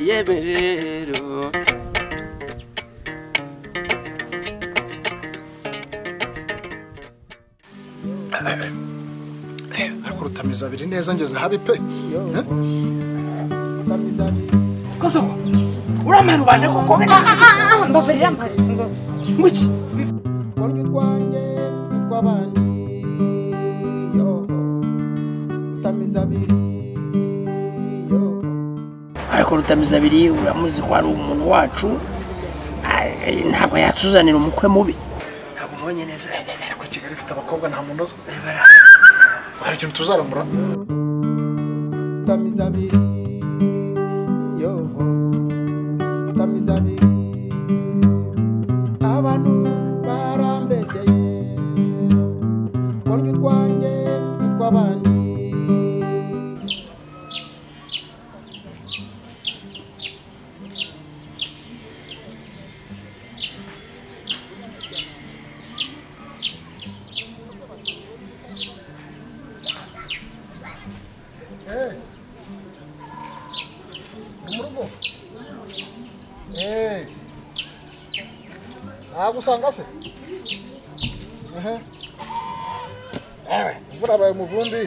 yeme rero ariko rutamiza abiri neza ngeze habi pe Eh? kuzuma uramena ubane kuko Ah, ah, ah, ah, mbabarira mbabarira ngo muki twongere utwanjye n'utw'abandi yo utamiza abiri yo ariko rutamiza abiri uramuzi ko ari umuntu wacu ah, eh, ntabwo yatuzanira umukwe mubi ntabwo umonye neza ariko kigali ifite abakobwa nta muntu uzwi hari ikintu tuzaramura utamiza abiri yo utamiza abiri abantu barambeseye twongere utwanjye n'utw'abandi ni mu rugo Eh. ntabwo usanga se Aha. Ewe, imvura yabaye umuvumbi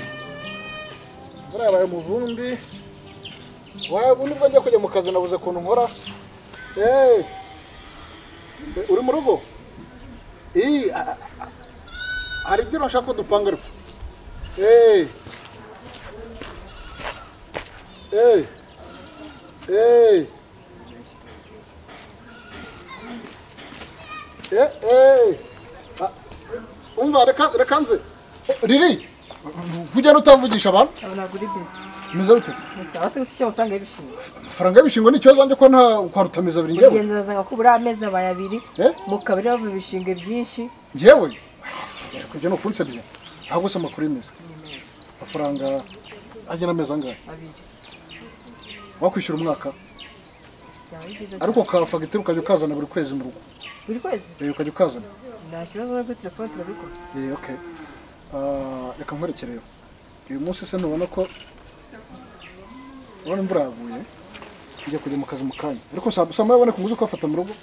imvura yabaye umuvumbi waba nibwo njya kujya mu kazi nabuze ukuntu nkora Eh. uri mu rugo Ii, a- a- hari igiro nshaka ko dupanga ariko Eh. Eh. Ei! Ei! Ei! Ah, Umva reka reka nze. Riri! Kujya utavugisha abantu? abo ntabwo uri bizi Meze ruteze. gusa wasi gutishyura amafaranga y'ibishingwe Amafaranga y'ibishingo ni ikibazo wanjye ko nta kwa rutamiza biri ngewe. urugendo urasanga ko buri amezi abaye abiri Eh? mu kabari bava ibishingwe byinshi Ngewe? Kujya ni ukunsebya. Ntabwo se amakuru yemeza. Amafaranga agera amezi angahe? abiri Wakwishyura umwaka byaba ari byiza cyane ariko ka fagitire ukajya ukazana buri kwezi mu rugo. buri kwezi Eh, Ukajya ukazana. nta kibazo n'ubwo telefone turabikora Eh, okay. Ah, reka nkwerekere uyu munsi se ntubona ko urabona imvura yaguye njya kujya mu kazi mu kanya ariko saa saa moya ubona ko muzi ko bafata mu rugo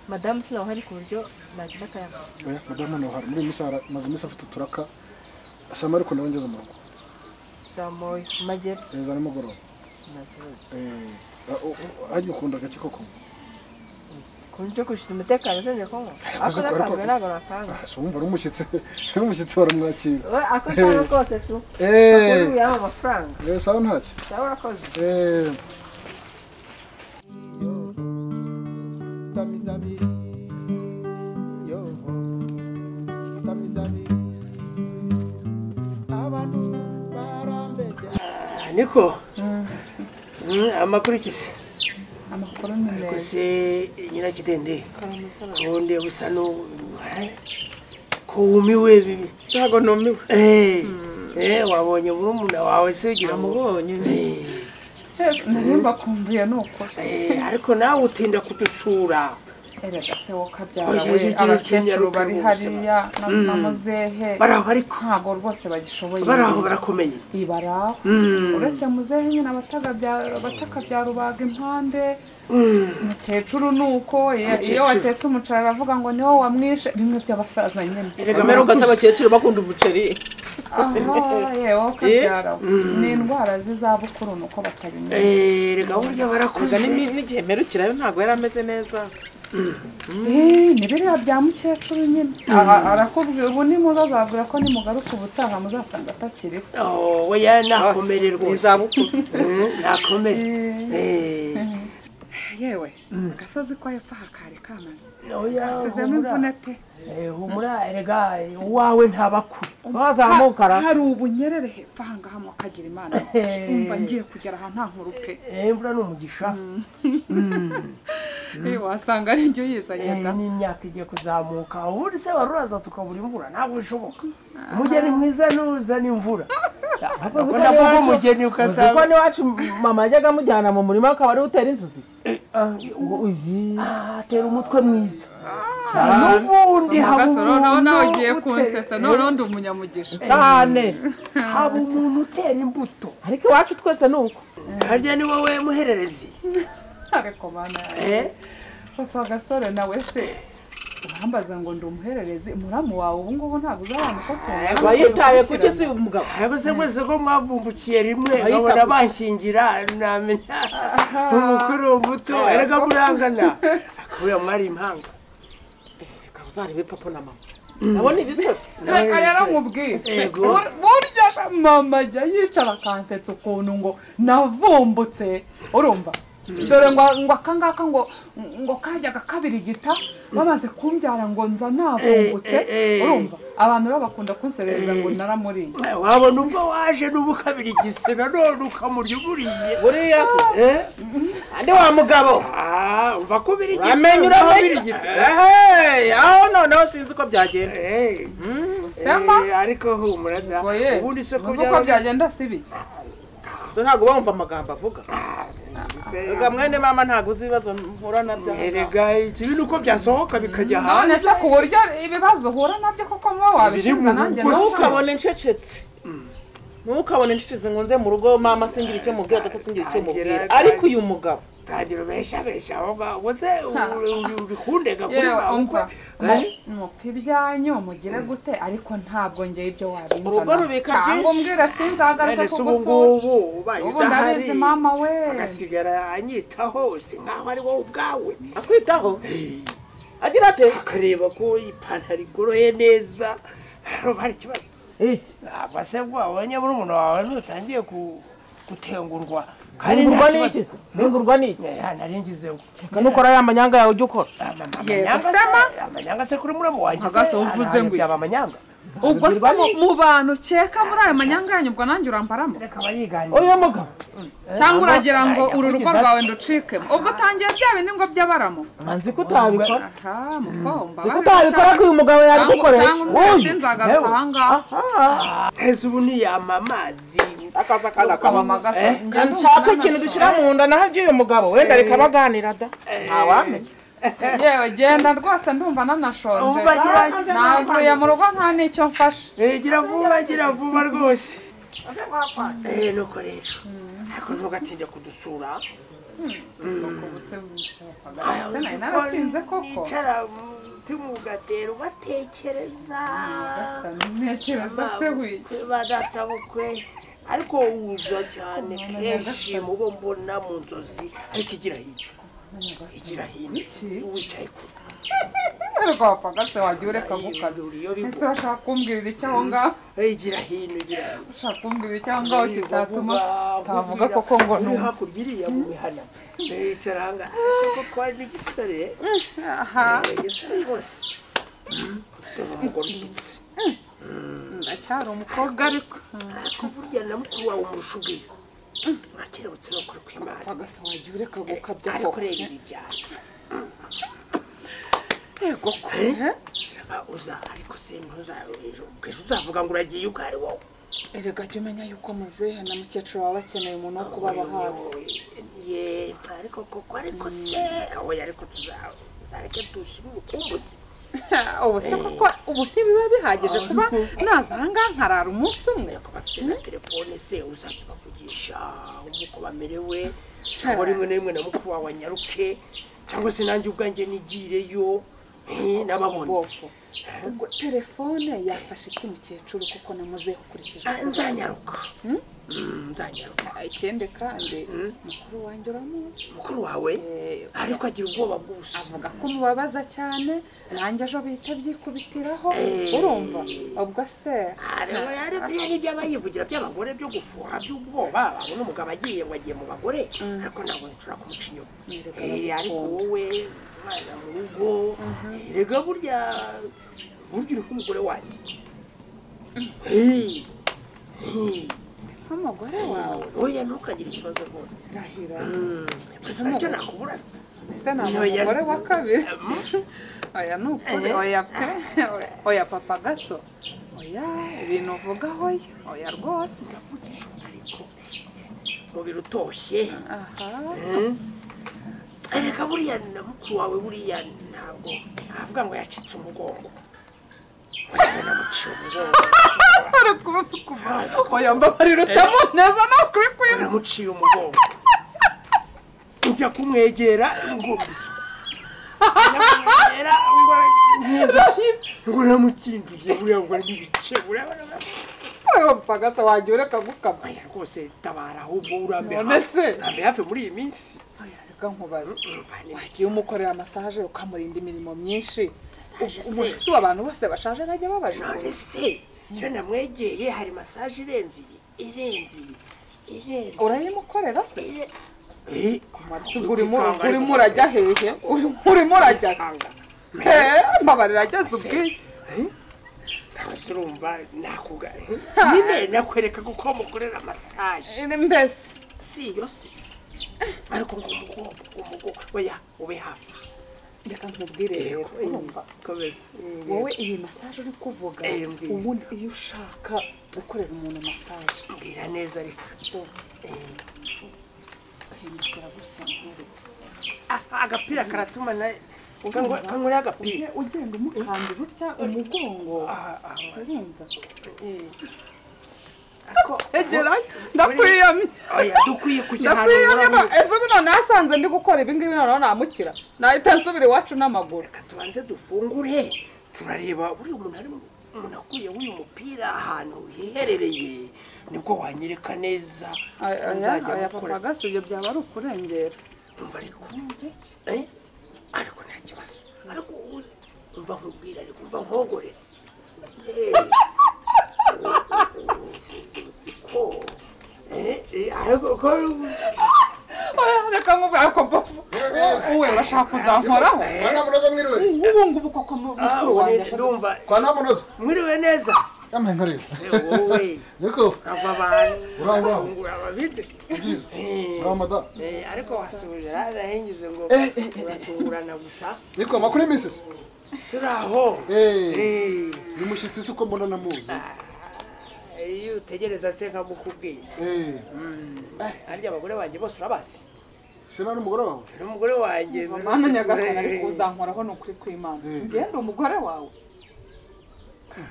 madamu sinaho hari ku buryo nagira akayabo oya madamu nawe hari muri iyi minsi hari- amaze iminsi afite uturaka saa moya ariko nawe ngeze mu rugo zamuye amagera Eh, za nimugoroba nta kibazo Eh, ah, u- u- hajya ukunda agake koko ku buryo kurusha umutekano zemeye ko ngo ariko- ako nakambwe ntabwo nakanga Ah, si wumva ari umushyitsi ari umushyitsi baramwakira we ako cyangwa kose tu Eh, ubu yaba amafaranga eh, sawa ntacyo cyangwa urakoze Eh, yo utamiza abiri yo utamiza abiri abantu barambeseye Ah, niko Mm, amakuru iki se amakuru ni meza ese nyirakidende ubundi busa n'ubu ko wumiwe bibi ntabwo numiwe Eh, eh, wabonye murumuna wawe se ugira ngo namubonye Eh, nimba akumbuye ni ukuri eh, ariko nawe utinda kudusura erega se wowe Oya, ukabyara ujye we ugira abakecuru utinyaruke bari mu buzima. hariya na- na muzehe bari aho ariko ntabwo rwose bagishoboye bari aho barakomeye ibaraho uretse muzehe nyine abataka bya- abataka bya rubaga impande umukecuru ni uko iyo- iyo Umukecuru. watetse umuceri aravuga ngo niwo wamwishe bimwe by'abasaza nyine erega kamera ugasa barakuze. abakecuru bakunda umuceri aha yewe ukabyara ni indwara z'izabukuru ni uko batabimenya Eh, erega burya ubwo barakuze ni- n'igihe mperukirayo ntabwo yari ameze neza Eh, ni biriya bya mukecuru nyine Aha, arakubwira ubu nimuzazabwira ko nimugaruka ubutaha muzasanga atakiriho Oh, oya nakomere rwose Eh, nakomere Eh, yewe agasozi ko hepfo hakari kamaze oya, kasizemo imvune pe eh, humura erega eh, uwawe ntabakure wazamuka ra- hari ubunyerere hepfo ahangaha mukagira imana umva ngiye kugera aha nta nkuru pe Eh, imvura ni umugisha Eh, wasanga ari njye uyizanye Eh, da n'imyaka igiye kuzamuka ubundi se wari uraza tukabura imvura ntabwo bishoboka umugeni mwiza nuzana imvura akunda kuba umugeni kuko ugasanga n'iwacu mama yajyaga amujyana mu murima akaba ariwe utera inzuzi Ah, atera umutwe mwiza n'ubundi haba gasoro nawe umuntu nawe ugiye utera- kunsetsa noneho ndi umunyamugisha cyane haba umuntu utera imbuto ariko iwacu twese ni uko harya ni wowe muhererezi ariko mana yawe papa gasore nawe se urambaza ngo ndi umuhererezi muramu wawe ubu ngubu ntabwo uzabana wayitaye kuki si umugabo ariko se mwese ko mwavumbukiye rimwe nkabona banshingira namenya umukuru umuto erega murangana akabuya mwari impanga reka uzarebe papa na mama nabona ibisebe Nawe reka rero se- mubwire Ego. Bur- burya mama ajya yicara akansetsa ukuntu ngo navumbutse urumva dore ngo ngo akangaka ngo ngo kajyaga kabirigita bamaze kumbyara ngo nza navumbutse Eh, eh, eh. urumva abantu rero bakunda kunserereza ngo naramuriye wabona ubwo waje n'ubu kabiri igise nanone ukamurya umuriye buriya se Eh? andi wa mugabo Ah, umva kubira igitse uramenye umva uramenye kubira igitse ehe aho noneho sinzi uko byagenda Eh, semba eh, ariko humura da Oye, ubundi se uzi uko kujya byagenda si bike so ntabwo bumva amagambo avuga reka mwene mama ntabwo uzi ibibazo mpura nabyo erega ikibi ni uko byasohoka bikajya none hanze se ku buryo ibibazo uhura nabyo koko muba wabishinza nanjye Biri mu nawe gusa. ukabona ntukabone ncecetse ntukabone ncecetse ngo nze mu rugo mama singira icyo mubwira data singira icyo mubwira ariko uyu mugabo tangira ubeshabesha aho ngaho ngo se urikundega kuri yewe bawe umva Eh? mupfa ibyanyu mugire gute ariko ntabwo njye ibyo wabinzana Urugo rubika byinshi. cyangwa umbwire sinzagaruke none se ubu kugusura ngubu ubaye ubu udahari ndabizi mama we agasigara anyitaho si nk'aho ari wowe ubwawe akwitaho agira ate akareba ko ipantaro igoroye neza hano hari ikibazo iki ntabwo se wabonye murumuna wawe nutangiye ku- gutengurwa kandi nta Ngurwa kibazo n'iki ngurwa n'iki Eh, nari ngizeho nukora ya manyanga yawe ujya ukora Yego, amanyanga se- amanyanga se kuri muramu wanjye se Mpaka se uvuze arahaye ngo iki? byaba amanyanga ubwo se mu- mu bantu ukeka muri ayo manyanga yanyu ubwo nanjye uramparamo akaba yiganira uyu mugabo cyangwa mama, uragira ngo aya, uru rugo yakugize rwawe nducikemo ubwo tangiye bya bindi ngo by'abaramo nzi ko utabikora aha mutwomba nzi ko utabikora ko uyu mugabo yabigukoresha cyangwa umbwire sinzagaruka aha ngaha heza ubu niyama amazi akaza akaza ukabama gasa Eh, njye ndumva nshaka nanone ikintu dushyira mu nda naho iby'uyu mugabo wenda reka baganira da ntawamenya yewe genda rwose ndumva nanashonje Umva gerageza. navuye mu rugo nta n'icyo mfashe Eh, gira vuba gira vuba rwose Eh, nuko rero ariko ntugatinda kudusura Se nari naratinze koko nicara timugatera ugatekereza ntekereza se wiki ba databukwe ariko wuza cyane kenshi mu bo mbona mu nzozi ariko igira hino igira hino wicaye ku rwapfa gase wagiye ureka gukabya iyo ese bivuga bashaka kumbwirira icyo aho ngaho igira hino igira hino bashaka kumbwirira icyo aho ngaho kitatuma Bavuga, tavuga bavugira, koko ngo uri ni hakurya iriya mu mihana yicara aha ngaha koko twari n'igisore aha eh, igisore rwose dore umugore ushyitse ndacyari umukobwa ariko ariko burya na mukuru wawe umurusha ubwiza mwakerebutse no kuri kw'imana agasa wagiye ureka gukabya ariko reba ibi byaro yego ko Ah, uza ariko se ntuza ejo- ejo uzavuga ngo uragiye ubwo ari wowe erega jya umenya yuko muzehe na mukecuru baba bakeneye umuntu wo kubaba hafi ye ariko koko ariko se oya ariko tuza- tuzareke dushire ubukumbuzi ubu se koko ubu ntibiba bihagije kuba naza aha ngaha nkarara umunsi umwe ko bafite na telefone se uzajya bavugisha wumva uko bamerewe cyangwa rimwe na rimwe na mukuru wawe anyaruke cyangwa se nanjye ubwanjye nigireyo eh, n'ababona bofu ubwo telefone yafashe iki mukecuru kuko na muzehe ukurikije Ah, nzanyaruka Mm, nzanyaruka ikindi kandi mukuru wanjye uramuzi mukuru wawe ariko agira ubwoba bwose avuga ko mubabaza cyane nanjye ejo bihita byikubitiraho urumva ubwo se areba yari biriya ni ibyaba yivugira by'abagore byo gufuha by'ubwoba babona umugabo agiye ngo agiye mu bagore ariko ntabwo nshobora kumuca inyuma Eh, ariko wowe umwana mu rugo erega burya burya uri nk'umugore wanjye Eh, eh, nk'umugore wawe oya ntukagire ikibazo rwose rahira gusa nicyo nakubura ese ni umugore wa kabiri oya ni ukuri oya pe oya papa gaso oya ibintu uvuga oya oya rwose ndavugisha ariko umubiri utoshye aha erega buriya na mukuru wawe buriya ntabwo navuga ngo yacitse umugongo Oya, namuciye umugongo hari kuba oya mbabarira utamuneza ni ukuri kwima namuciye umugongo njye njya kumwegera ngo mbise njya kumwegera ngo nkinduye ngo namukinduye buriya ngo ari ibice buriya urumva se wagiye ureka gukama oya rwose tabara ahubwo urambe None se? urambe hafi muri iyi minsi reka nkubaze urumva ni wagiye umukorera masaje ukamurinda imirimo myinshi masaje se ubu si ubu abantu bose bashaje bajya none babajura se iyo namwegeye hari masaje irenze iyi irenze iyi irenze urayimukorera se iyi Eh, urimo ikanga ariko- urimo urajya hehe Urimo- urimo urajya ikanga. hehe amabariro ageze ubwiye Ntazi urumva nakuga nyine nakwereka uko mukorera masaje Ni mbese si iyo se ariko ngo umugongo umugongo oya ube hafi reka nkubwire rero urumva komeza wowe iyi masaje uri kuvuga Eh, mbwira. ubundi iyo ushaka gukorera umuntu masaje mbwira neza ariko uhindukira gutya nkuru Ah, agapira karatuma na kangureho agapira ugenda umukanda gutya umugongo urumva Eh. Ariko- egera ndakwiyamye oya dukwiye kujya ahantu ndakwiyamye hurabura ejo ubu none yasanze ndi gukora ibi ngibi noneho namukira nahita nsubira iwacu n'amaguru reka tubanze dufungure turareba buriya umuntu ari mu- umuntu akuyeho uyu mupira ahantu hiherereye nibwo wanyereka neza nzajya aya gukora papa gasubye byaba ari ukurengera umva ariko Eh, ariko nta kibazo ariko ubu- umva nkubwira ariko umva nkogore Oya, reka nkubwira ko bofu uwe bashaka kuzankoraho kwa ntamunoza mwiriwe ubu ngubu koko mu- mukuru wanjye ashaka ndumva kwa ntamunoza mwiriwe neza yambaye nkareba Eh, wowe niko ava abantu Urangwa. urangura ababitse Byiza. Eh. ramada Eh, ariko wasubira arahengize ngo Eh, eh, eh. turatungurana gusa niko makuru y'iminsi se turi aho Eh. Eh, ni mushyitsi si uko mbona namuzi iyo utegereza se nkamukubwira Eh, harya abagore banjye bose urabazi sena n'umugore wawe n'umugore wanjye mana nyagasani ari kuzankoraho ni ukuri kw'imana ngende umugore wawe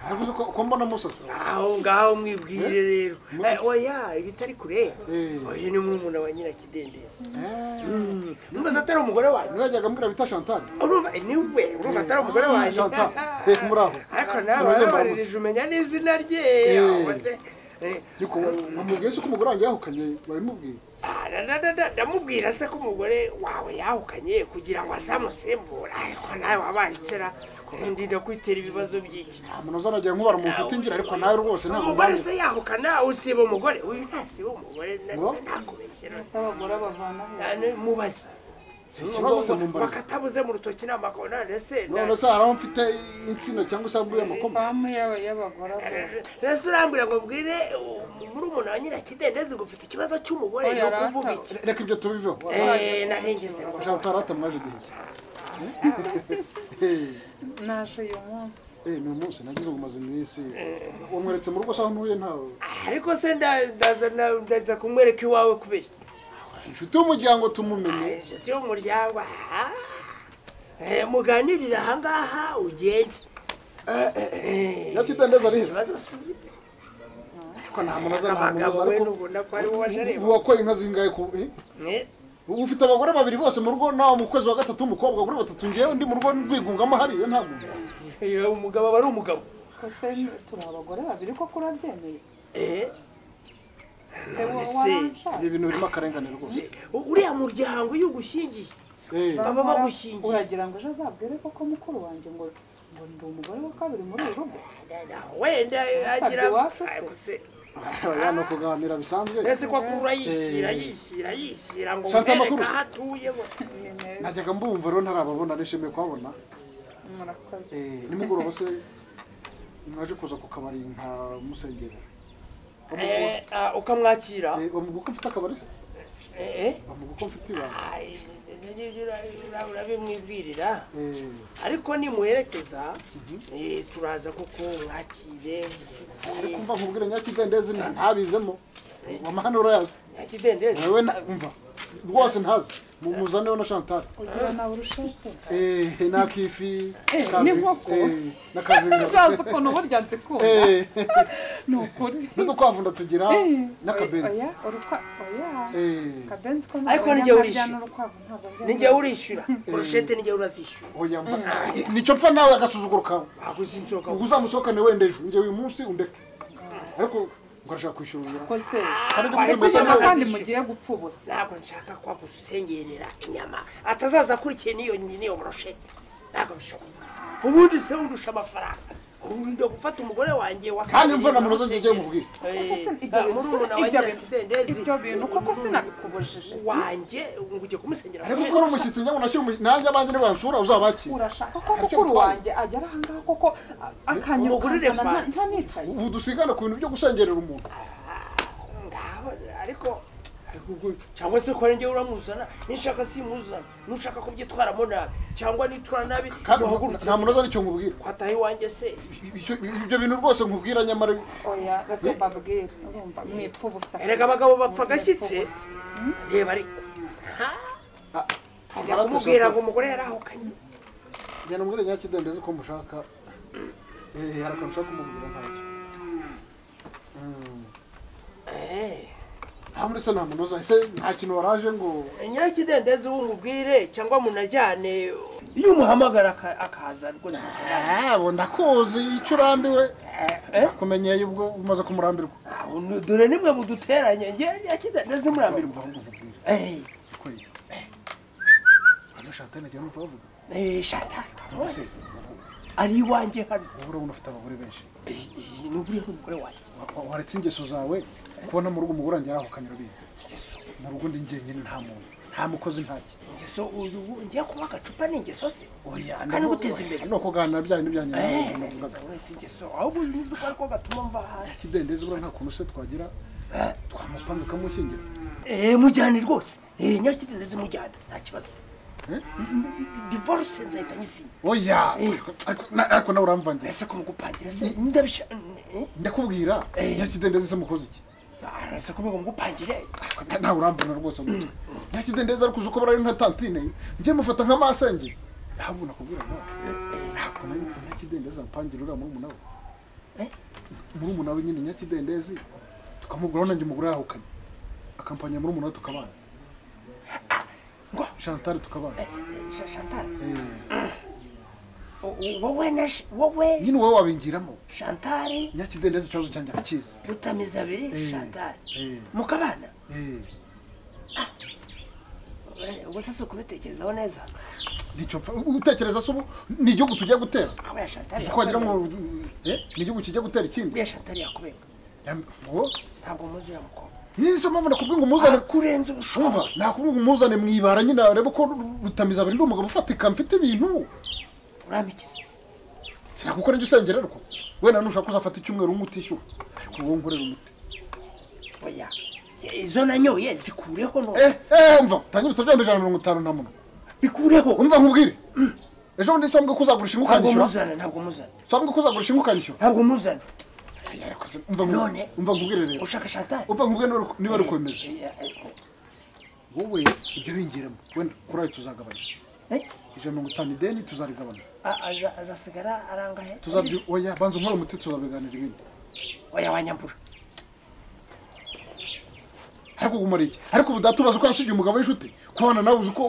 ariko uzi ko uko mbona musasa aho ngaho mwibwire rero Eh, oya ibitari kure Eh. oya ni murumuna wa nyirakidendezi numvaza atari umugore wanjye mwajyaga mbwira bita shantari urumva eh, ni we urumva atari umugore wanjye shantari Eh, muri aho ariko nawe Murabyumva warabaririje umenya n'izina rye ahubwo se, eh, niko namubwiye se ko umugore wanjye yahukanye babimubwiye ah, na- na- na- na- ndamubwira se ko umugore wawe yahukanye kugira ngo azamusimbura ariko nawe wabaye itera ndinda kwitera ibibazo by'iki amunoza anagira nk'ubara mu nshuti ngira ariko nawe rwose ntabwo umugore se yahukana usiba umugore uyu ntasiba umugore na- Ngo? ntakubeshye rwose. abagore bavanaho Na- ni- mubaze ikibazo se mumbarize. bakatabuze mu rutoki n'amakona ndetse na- none se hari aho mfite insina cyangwa se mbuye amakoma ifamu y'abagore bavanaho Ese urambwira ngo mbwire muri umuntu wa nyirakidendezi ngo ufite ikibazo cy'umugore Oya, ni ukuvuga rata- iki reka ibyo tubiveho Eh, narengeze ngo shantari atamaje igihe naje uyu munsi Eh, ni umunsi nagize ngo umaze iminsi wamweretse mu rugo se aho ntuye ntawe ariko se nda- ndaza na- ndaza kumwereka iwawe kubera inshuti y'umuryango tumumenye inshuti y'umuryango aha. Eh, muganirire ahangaha ugende nyakidendezi ari heza ikibazo si ufite ariko nta munoza nta abagabo munoza we ariko n'ubona ko ari wowe ubu ajareba wakoye inka zingahe ku eh? Eh, ubu ufite abagore babiri bose mu rugo nawe mu kwezi wa gatatu w'umukobwa abagore batatu ngewe ndi mu rugo rwigungamo hariya nta muntu eh, umugabo aba ari umugabo kose turi abagore babiri koko urabyemeye Eh, se wowe se. waranshaje ibi bintu birimo akarengane rwose u- uriya muryango iyo ugushyingiye Eh, baba bagushyingiye uragira ngo ejo azabwire koko mukuru wanjye ngo ngo ndi umugore wa kabiri muri uru rugo wenda agira iwacu se. Ariko se aya ni ukuganira bisanzwe ese ko akura yishyira yishyira yishyira ngo Shaka mwereke amakuru se. aho atuye ngo- najyaga mbumva rero ntarababona nishimiye kuhabona murakoze Eh, nimugoroba se mwaje kuza ku kabari nka musengera Eh, ah, ukamwakira bamuga uko mfite akabari se Eh, eh. bamuga uko mfite ibanga Ay, ura- urabimwibwirira Eh, ariko nimuherekeza eh, turaza kuko mwakire inshuti ariko mva nkubwire nyakidendezi nta- ntabizemo amahano urayazi nyakidendezi wewe nta- umva rwose ntazi mumuzaneho na chantal ugira nawe urushete eh nakifi Eh, kazi n'inkoko. eh nakazinga shaza ukuntu burya nzikunda eh ni ukuri n'udukwavunda tugira Eh, n'akabenzi oya urukwa- oya eh akabenzi ko Ariko ntabwo nijye njya urishyura. njyana urukwavu, ntabwo njya nijye urishyura urushete nijye urazishyura oya mva nicyo mfa nawe agasuzuguro kawe ntabwo uzinzoka ubwo uzamusohokane wenda ejo njye uyu munsi undeke ariko ngo arashaka kwishyura ubu ko se kandi Ariko ko mutumeze njye ushaka neza kandi urazishyura. mugiye gupfa ubusa ntabwo nshaka kwa gusengerera inyama atazaza akurikiye n'iyo n'iyo broshete ntabwo bishoboka ubundi se urusha amafaranga ubu njya gufata umugore wanjye wa kandi mvana mu rugo njye mubwira Ese se ibyo bintu se- ibyo bintu- ibyo bintu koko sinabikubujije wanjye ngo ujye kumusengera ariko uko ari umushyitsi njye ngo nashyire umushyitsi nanjye abanjye nibansura uzabakira urashaka ko Ntacyo mukuru bitwaye. wanjye agera ahangaha koko a- Umugurire akanyurukana nta- fanta. nta nicaye ubu dusigana ku bintu byo gusengerera umuntu ngaho ariko ariko- cyangwa se ko njye uramuzana nishaka simuzana nushaka kubyitwaramo nabi cyangwa nitwara nabi kandi wahagurutse nta munoza nicyo nkubwira kwataye iwanjye se Ibyo- ibyo bintu rwose nkubwira nyamara oya rase mbabwire urumva mwipfa ubusa erega abagabo bapfa agashyitse reba ariko ajya kumubwira ngo umugore yarahukanye genda mubwire nyakidendezi ko mushaka eh hari akantu ushaka kumubwira ntacyo Mm. Eh, nta muri se nta munoza ese nta kintu waraje ngo nyirakidendezi wumubwire cyangwa munajyane iyo umuhamagara aka- akaza rwose mukundana. abo ndakuzi icyo urambiwe kumenyeye ubwo umaze kumurambirwa Aho ni- dore nimwe muduteranye nge nyirakidendezi murambirwa mva nkubwira kwera hano shatani agira n'umva bavuga shatari se ari iwanjye hano wowe urabona ufite abagore benshi Eh, eh, ni buriya ni umugore wanjye Wa- wa- waretse ingeso zawe kubona mu rugo umugore wanjye yarahukanye urabizi ingeso mu rugo ndi njyenyine nta muntu nta mukozi ntaki ingeso uyu ngiye kuba agacupa ni ingeso se oya Kandi nabwo- guteza imbere. ni ukuganira byanyu n'ibyanyu nawe Eh, navugaga. wese ingeso ahubwo uyu ni rwo ariko gatuma mva hasi kidendezi buriya nta kuntu se twagira twamupanga ukamushyingira Eh, mujyane rwose Eh, nyirakidendezi mujyane nta kibazo Eh? divorce nzahita nyisinya oya ariko- na- ariko nawe uramvangira ese kumugupangira se ndabisha eh? ndakubwira Eh. nyakidendezi se mukoze iki arasa kumwe ngo mugupangire Na- nawe urambona rwose gutya nyakidendezi ariko uzi ko bari nka tantine njye mufata nk'amasenge ahubwo nakubwira nawe nta kuntu ari nyakidendezi ampangira uriya murumuna we Eh? murumuna we nyine nyakidendezi tukamugura nanjye umugore yahukanye akampanya murumuna we tukabana ngo shantari tukabana eh, Sha- chantal Eh, o- o- wowe na Sh- wowe nyine wowe wabingiramo chantal nyakidendezi ikibazo cyanjye arakizi rutamiza abiri Eh, chantal eh. mukabana Eh. Eh, ubwo sasa kubitekerezaho neza nicyo mfa utekereza se ubu ni igihugu tugiye gutera aba ya chantal uzi ko wagira ngo eh, ni igihugu kigiye gutera ikindi uriya chantal yakubenga Yam- ngo ntabwo muzi uriya mukobwa niyo se mpamvu nakubwiye ngo umuzane kurenza umva ubushobozi nakubwiye ngo umuzane mu ibara nyine arebe ko rutamiza abiri ndi umugabo ufatika mfite ibintu urampikiza sinakukora njye usengera ariko wenda nushaka uzafata icyumweru umwe utishyura ariko wowe nkorera umuti oya izo nanyoye zikureho no eh eh mva utanyibutsa byombi ijana na mirongo itanu na munwa bikureho umva nkubwire ejo bundi se wambwiye ko uzagurisha inka ntabwo ukanyishyura muzana ntabwo muzana se wambwiye ko uzagurisha inka ukanyishyura ntabwo muzana Aya, ariko se umva nku- None? umva nkubwire rero ushaka chantal umva nkubwire niba ari- niba ari kwemeza Eh, eh, wowe ibyo bingiramo wenda kuri ayo tuzagabanya eh, ijana mirongo itanu ideni tuzarigabanya a- aza- azasigara arangahe tuzabyo oya banza unkore umuti tuzabiganira ibindi oya wanyambura ariko gumara iki ariko ubu data ubaza uko yasigiye umugabo w'inshuti kubana nawe uzi uko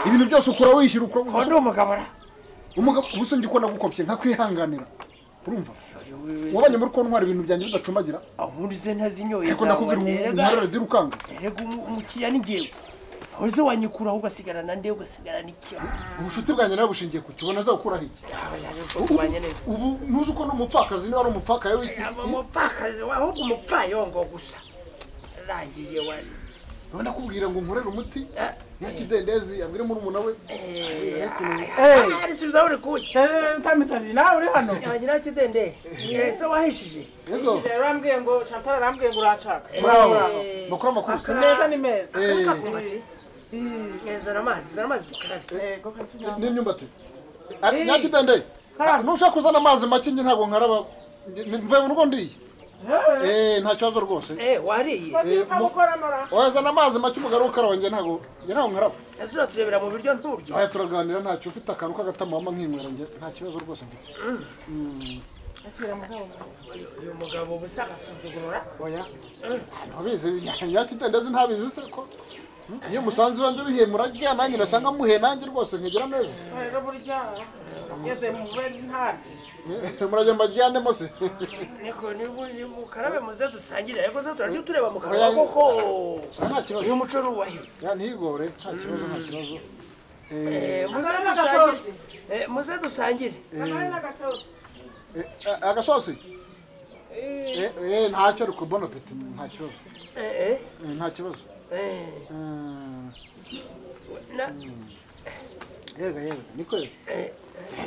ibintu byose ukora wishyira ukora uwo ni umugabo ra umugabo ubu se njye uko nagukopye nka kwihanganira urumva wabanye muri ko ntwara ibintu byanjye bidacumbagira ahundi ze ntazinyoye ariko nakubwira ngo zawanterega ntarare dira ukanga erega umu- umukiriya ni ngewe aho ze wanyikuraho ugasigarana nde ugasigarana ikiyo ubushuti bwanjye nawe bushingiye ku kibona azakuraho iki tubanye neza ubu ntuzi uko n'umupfakazi niba ari umupfakaye aba umupfakazi we, ahubwo umupfayongo gusa rangiye wari we nakubwira ngo nkorere umuti nyakidendezi ambwire murumuna we arisubizaho uri kuki utamisabiri nawe uri hano yanjye nta kidende ese wahishije yego yarambwiye ngo chantal arambwiye ngo uranshaka bravo makuru amakuru se meza ni meza Eh, kakubati zana amazi zana amazi dukarabe yego kazina n'imyumbati nyakidende nushaka uzana amazi make njye ntabwo nkaraba njye- mvuye mu rugo ndiye eh nta kibazo rwose eh wariye Eh, mu- wazana amazi make umugabo ukaraba njye ntabwo njye ntabwo nkaraba ese uraturebera mu biryo nturya aya turaganira ntacyo ufite akantu k'agatamama nkinywera njye nta kibazo rwose mfite uyu mugabo uba usagasuzugurura oya ntabizi yakidendezi ntabizi se ko iyo umusanze iwanjye bihiye murarya nanjye urasa nkamuhe nanjye rwose nkegera neza rero burya ugeze mu bubere ntabyo Eh, murajya mbajyanemo se niko ni mukarabe muze dusangire ariko se turarya utureba mu kanwa Oya. koko nta kibazo uyu muco n'uwahiro Ya, ntigore nta kibazo nta kibazo Eh, Eh, muze dusangire Eh, muze dusangire eh, a- agasosi Eh, eh, ntacyo ariko bona peti nta kibazo Eh, eh, Eh, nta kibazo eh, Mm. na- yega yega niko yega Eh.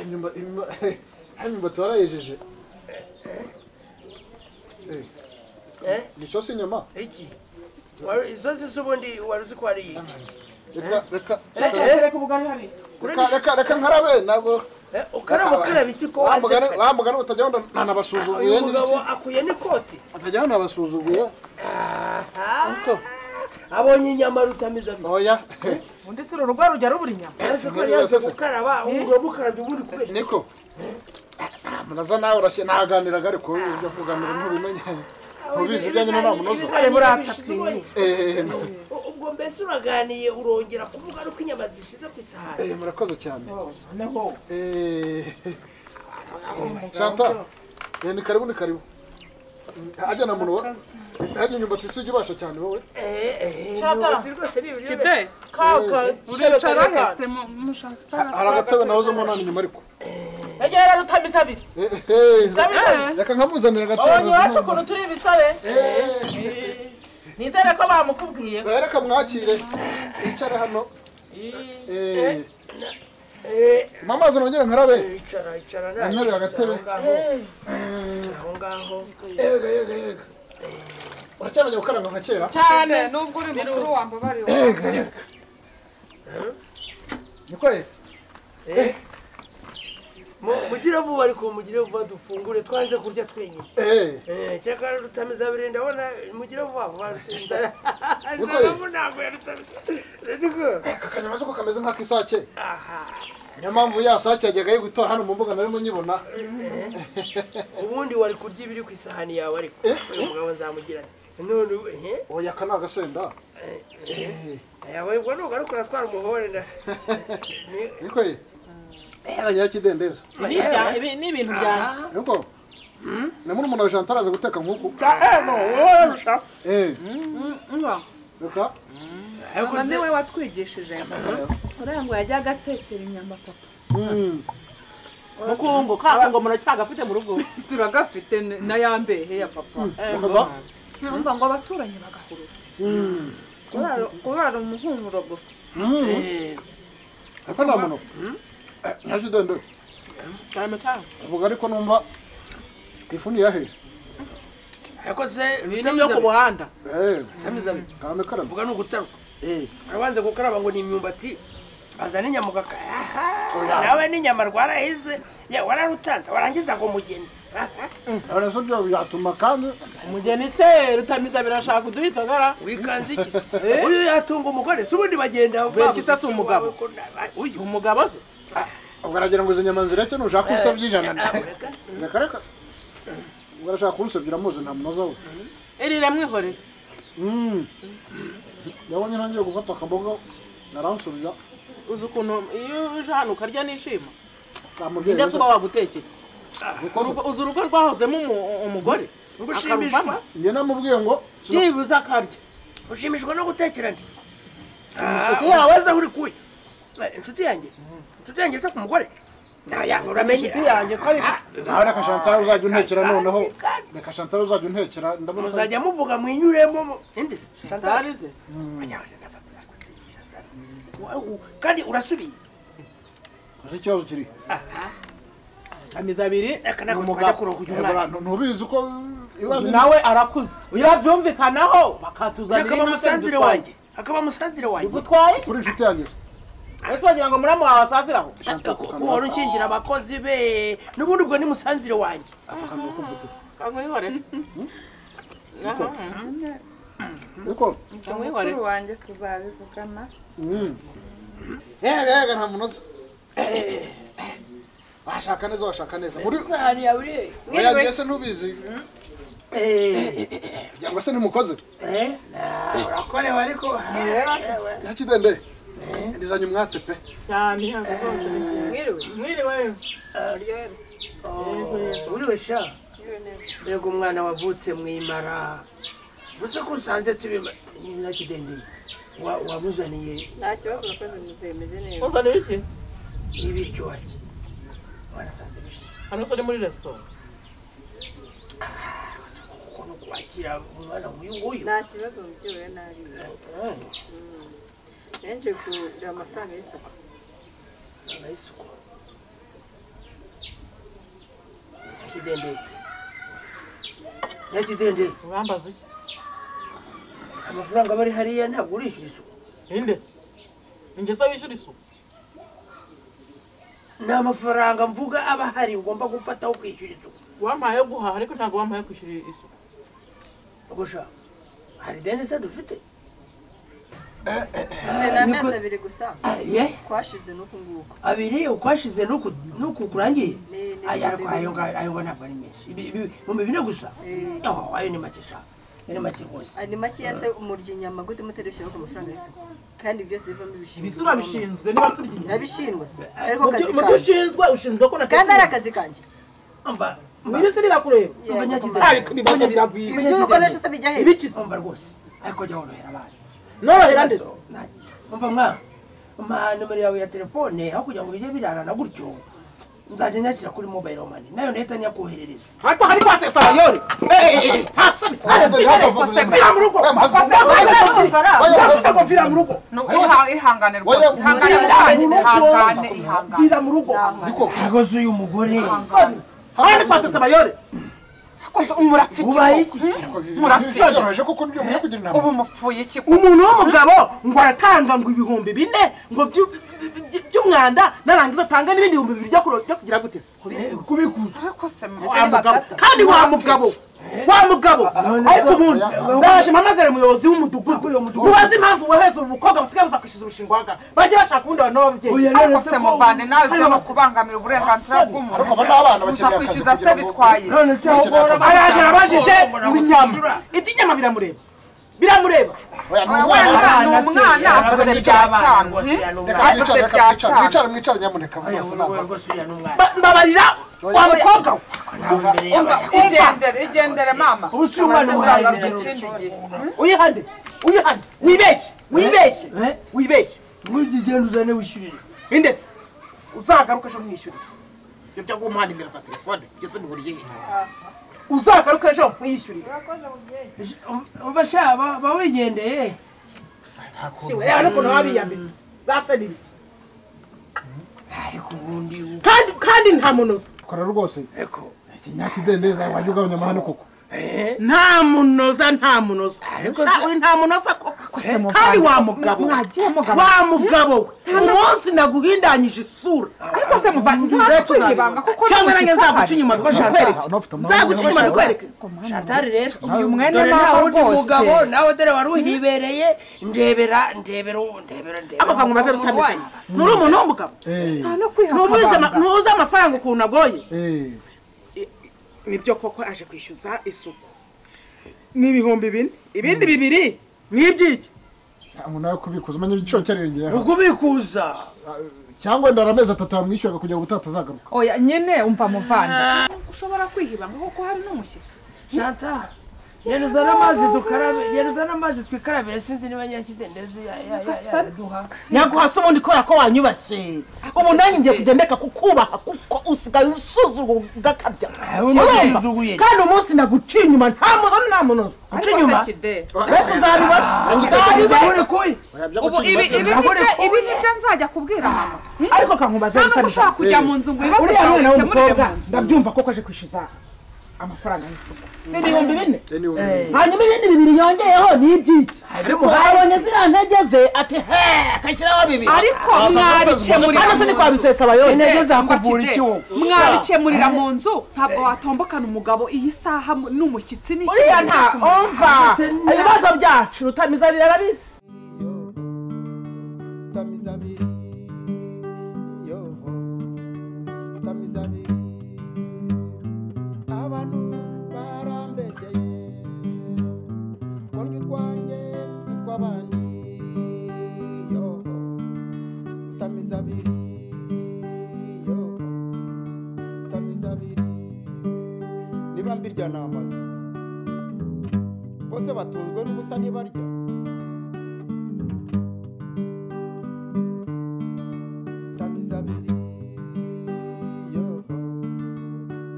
imyumba imyumba imyumbati warayejeje Eh, eh, ni isosi inyama iki Wari- isosi z'ubundi wari uzi ko wariye iki reka reka Eh, reka- eh, reka ubugari hari reka reka reka nkarabe ntabwo eh, ukaraba ukaraba iki ko wa mugani wa mugani utajyaho nda- nanabasuzuguye uyu ni iki mugabo akuye n'ikoti utajyaho nabasuzuguye ariko abonye inyama rutamiza abiri oya undi si uru rugo rujya rubura inyama ese ko Ngarura yanze sese. gukaraba umugabo ukarabye ubundi kubera iki? niko munaza nawe urashye naganiraga ariko ujya kuganira ntubimenye ubizi ibyanyu na munozo Ibiganiro burata bishize ubonye. eh U- ubwo mbese uraganiye urongera kuvuga nuko inyama zishize ku isahani eh murakoze cyane naho Eh, Chantal, eh, ni karibu ni karibu. Haja na muno. Haja nyumba tisije basha cyane wowe. ubuyobozi rwose ni ibiryo kide kaka uricara hese mu- mushaka Aragatabe nawe zo mbona inyuma ariko. ejya rero utamiza abiri Eh, eh, utamiza Reka nkamuzanira wabonye iwacu agatabe. ukuntu turi ibisabe Eh, nizere ko bamukubwiye eh, Reka mwakire. Icara hano. Eh. Mama zo nongera nkarabe. icara icara nawe Antere agatebe. ngaho aho ngaho Yega yega yega. Uracyabajya gukaranga nka kera? cyane nubwo uri mukuru wambabariwe Yega yega. Niko eh? Mu- mugire vuba ariko mugire vuba dufungure twanze kurya twenyine Eh. Eh, cyakora rutamiza abiri ndabona mugire vuba vuba rutamiza Niko eh? akanyama ko kameze nk'akisake niyo mpamvu ya sake yajyaga yo gutora hano mu mbuga nari munyibona ubundi wari kurya ibiri ku isahani yawe ariko uyu mugabo nzamugirane none ubu- ehe oya aka ni agasenda aya ubwo nugarukura twara umuhore nda Ni- niko ye yarajyaho ikidendezi Ni ibya- ibi ni ibintu byanjye niko na murumuna wa Chantal araza guteka nk'uku eh reka ariko mama se- niwe watwigishije uriya ngo yajyaga atekera inyama papa Mm. mukungu kaka ngo muracyagafite mu rugo turagafite n- na ya mbehe ya papa Bakaba- numva ngo abaturanyi bagahurura Kurara- kurara umuhumuro gusa Mm. ariko nta muntu nka kidendezi cyane cyane avuga ariko numva ifu ni iyahe ariko se ni yo ku muhanda eh rutamiza abiri karame karame mvuga ni ugutaruka eh arabanza gukaraba ngo ni imyumbati azana inyama ugaka aha nawe n'inyama rwarahize ya wararutanze warangiza ngo mugeni aha, araso byo byatuma kandi umugeni se rutamiza birashaka kuduha inzogara wikanze iki se uyu yatunga umugore se ubundi bagenda Kubera iki se babuze si iki umugabo? wawe ko na- uyu umugabo se ugaragira ngo izo nyama zireke nushaka usabye ijana Nyamuneka. reka reka urashaka kurusebya muzi nta munoza we irire mwihorere yabonye ntangiye gufata akaboga aransubira uzi ukuntu iyo uje hano ukarya nishima amubyeyi ndetse uba wagutekera gukoza uzi urugo rwahozemo umu- umugore Ubwo ushimishwa akaruvamo njye namubwiye ngo byibuze akarya ushimishwa no gutekera ndi yawe. waza uri kuya Eh, inshuti yanjye inshuti yanjye se ku mugore naya uramenye inshuti yanjye ko ari inshuti nawe reka shantara uzajya untekera noneho reka shantara uzajya untekera ndabona ko muzajya muvuga mwinyuremo mu- indi se Chantal. ntari ze Oya, oya, na- na- na- si- si- Chantal. Wa- u- kandi urasubiye uzi ikibazo kiri amiza abiri reka ni ntabwo twajya umugabo kuroga uyu Yego, mwana abantu ntubizi ko ibandi nawe arakuze babyumvikanaho bakatuza abiri akaba natwe musazire bidutwaye. wanjye akaba musazire wanjye bidutwaye kuri inshuti yanjye se. ese wagira ngo muramu wawe asaziraho kuko wari ukingira abakozi be n'ubundi ubwo ni musanzire wanjye Ako kantu kumva utuze. kankwihorere niko kankwihorere mukuru wanjye tuzabivugana yega yega nta munoza washaka neza washaka neza muri isahani yawe irihe oya ngese ntubizi cyangwa se ntimukoze urakorewe ariko yakidende ndizanye umwate pe cyane ntabwo rwose mwiriwe mwiriwe uriwe sha mbega umwana wavutse mwimara gusa ko usanze turi nakidendeye wamuzaniye nta kibazo nakoze muzehe meze neza uzane iki ibiryo wake warasanze bishize hano se ni muri resitora gusa ukuntu kwakira umwana nk'uyu nguyu nta kibazo mubyewe nabi nenje kugura amafaranga y'isuku arayisuku nakidendeye nakidendeye urambaza iki amafaranga aba ari hariya ntabwo urishyura isuku ninde se ninjye se wishyura isuku ni amafaranga mvuga aba ahari ugomba gufataho kwishyura isuku wampaye yo guhaha ariko ntabwo wampaye kwishyura isuku gusa hari deni se dufite ni amezi abiri gusa aye twashize n'uku nguku abiri ukwashize n'uku n'uku kurangiye Ni- ni- ayo ariko ni- ayo nga- ayo nga ntabwo ari menshi Ibi- ibi- ibihumbi bine gusa Oh, ayo ni make sha ayo ni make rwose ari makeya se umurya inyama gute mutarishyireho ku mafaranga y'isuku kandi byose bivamo ibisi ibishimwa urabishinzwe niba turya inyama nabishimwa se ariko Mu byo- akazi mu byo kanjye ushinzwe ushinzwe ko kandi ari natetse akazi kanjye mba mba ibisi birakureba Yego, nyakidende. kumva. ariko ibibazo biragwira ibyo ukoresha se bijya hehe ibiki se mba rwose ariko jya worohera abana norohera ndetse mva mwa mpa nomero yawe ya telefone aho kugira ngo bijye birarana gutyo nzajya nyakira kuri mobile mani nayo nahita nyakoherereza ariko hari kwasesa bayore hasabi mvira mu rugo ndavuze ngo mvira mu rugo ihangane rwose Oya, ihangane ihangane, ihangane ihangane mvira mu rugo agoze uyu mugore hari kwasesa bayore koze umurapfa iki ubaye iki murasoroje kuko nibyo mujya kugira inama ubu mupfuye iki umuntu w'umugabo ngo aratanga ngo ibihumbi bine ngo byu- by- by'umwanda narangiza atanga n'ibindi bihumbi bibiri byo kuro- byo kugira gute se kubikuza ariko se wa mugabo kandi wa mugabo wa mugabo ariko umuntu ndaje mpamagare umuyobozi w'umudugudu mubaze impamvu woheze ubu bukobwa basigaye buza kwishyuza urushingo waga bajye bashaka ubundi abantu b'ababyeyi ariko se muvane nawe byo no kubangamira uburenganzira bw'umuntu Ariko abo ni abana gusa bakeneye akazi kwishyuza se kugira ngo- bitwaye none se araje arabajije ngo inyama iby'inyama biramureba biramureba Oya, ni Oya, umwana. wenda ni umwana avuze bya Reka cana Avuze mwicare, reka bya mwicare, cyana. mwicare, mwicare, nyamuneka mwese nama. Ba- mbabarira wa mukobwa we igendere igendere mama Ubu si umwana uzaza umuhaye guca indi gihe uyihande uyihande wibeshye wibeshye Eh? wibeshye ugenda uzane wishyurire indese uzagaruke ejo mwiyishyurire ibyo byo guhumuhana nimero za telefone ngeze bihuriye hejuru uzagaruke ejo mwiyishyurire uba sha ba- ba wigendeye reba n'ukuntu baba biyambitse basa n'ibiki ariko ubundi ubu- kandi kandi nta munozo kora rwose eko ikinyakidendeza wajya ugabanya amahane koko nta munoza nta munoza Sha, uri nta munoza koko kandi wa mugabo we. wa mugabo we umunsi naguhindanyije isura ariko se muvane nta kwiha ibanga kuko cyangwa nanjye nzaguca nzaguca inyuma bikwereke unafite amahane nzaguca inyuma bikwereke shatari rero uyu mwene dore mama nawe undi mugabo rwose nawe dore wari uhibereye ndebera ndebera ubu ndebera ndebera amagambo maze rutameze nuri umuntu w'umugabo Eh, nta no kwiha Ntubuze ama- akabanga ntubuze amafaranga ukuntu agoye eh, nibyo koko aje kwishyuza isuku ni ibihumbi bine ibindi bibiri ni iby'iki umuntu nawe kubikuza umenya igiciro cyariyongeyeho ukubikuza cyangwa wenda hari amezi atatu yamwishyuraga kugira ngo ubutaha atazagaruka oya nyine umva muvane ushobora kwihibanga kuko hari n'umushyitsi shata genda uzane amazi dukarabe genda uzane amazi twikarabire sinzi niba nyakidendezi ya- ya- ya- yaduha nyaguhasa ubundi kubera ko wanyubashye ubu nanjye ngiye kugendeka kukubaha kuko usigaye usuzugura ugakabya ubundi Urumva? usuzuguye. kandi umunsi naguciye inyuma nta muzo nta munozo uca inyuma uretse uzabibona uzabibona uri kuyi ubu ibi ibi ni byo ibi ni byo nzajya kubwira mama ariko kankubaze nta n'uko ushobora kujya mu nzu ngo ibibazo uriya byawe mwana bikemurire w'umukobwa mu nzu ndabyumva koko aje kwishyuza amafaranga y'isoko si ibihumbi bine anyway hanyuma ibindi bibiri yongeyeho ni iby'iki abonye ziriya ntege ze ati he akashyiraho bibiri ariko hano se ni kwa mwabikemurira bisesa bayonye Intege kuvura ikiwugu. mwabikemurira mu nzu ntabwo watombokana umugabo iyi saha mu- n'umushyitsi n'iki uriya nta umva ibibazo byacu rutamiza birarabizi yo tamizabiri yo tamizabiri abantu barambeseye kondwi twanjye n'utw'abandi yo tamizabiri yo tamizabiri niba mbirya ni amazu bose batunzwe n'ubusa ntibarya Tamizabiri, yo,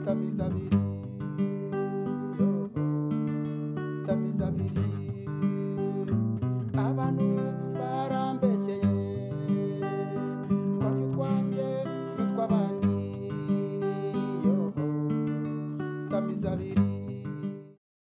Tamizabiri,